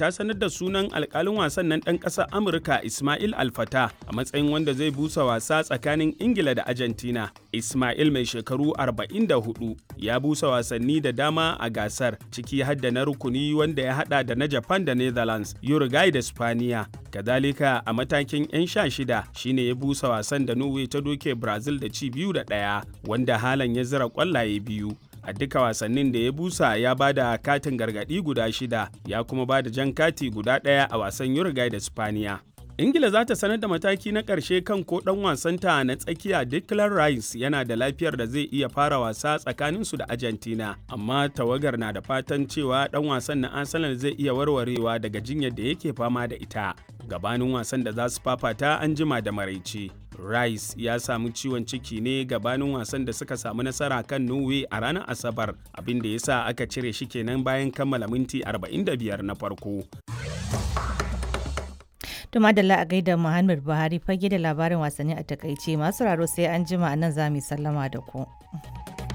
ta sanar da sunan alkalin wasan nan ɗan ƙasar Amurka Ismail Alfata a matsayin wanda zai busa wasa tsakanin Ingila da Argentina. Ismail mai shekaru 44 ya busa wasanni da dama a gasar ciki har da na rukuni wanda ya hada da na Japan da Netherlands, Uruguay da Spaniya. Kadalika a matakin 'yan sha shida shine ya busa wasan da Norway ta doke Brazil da ci biyu da ɗaya wanda halan ya zira kwallaye biyu. a duka wasannin da ya busa ya ba da katin gargaɗi guda shida ya kuma ba da jan kati guda ɗaya a wasan Uruguay da Spaniya. ingila za ta sanar da mataki na ƙarshe kan ko ɗan wasanta na tsakiya declan rice yana da lafiyar da zai iya fara wasa tsakaninsu da argentina amma tawagar na da fatan cewa ɗan wasan na arsenal zai iya warwarewa daga jinyar da yake fama da ita gabanin wasan da za su fafata an jima da maraice rice ya samu ciwon ciki ne gabanin wasan da suka samu nasara kan norway a ranar asabar abin da ya sa aka cire shi kenan bayan kammala minti 45 na farko To madalla a gaida Muhammad Buhari fage da labarin wasanni a takaice masu raro sai an jima a nan za mu sallama da ku.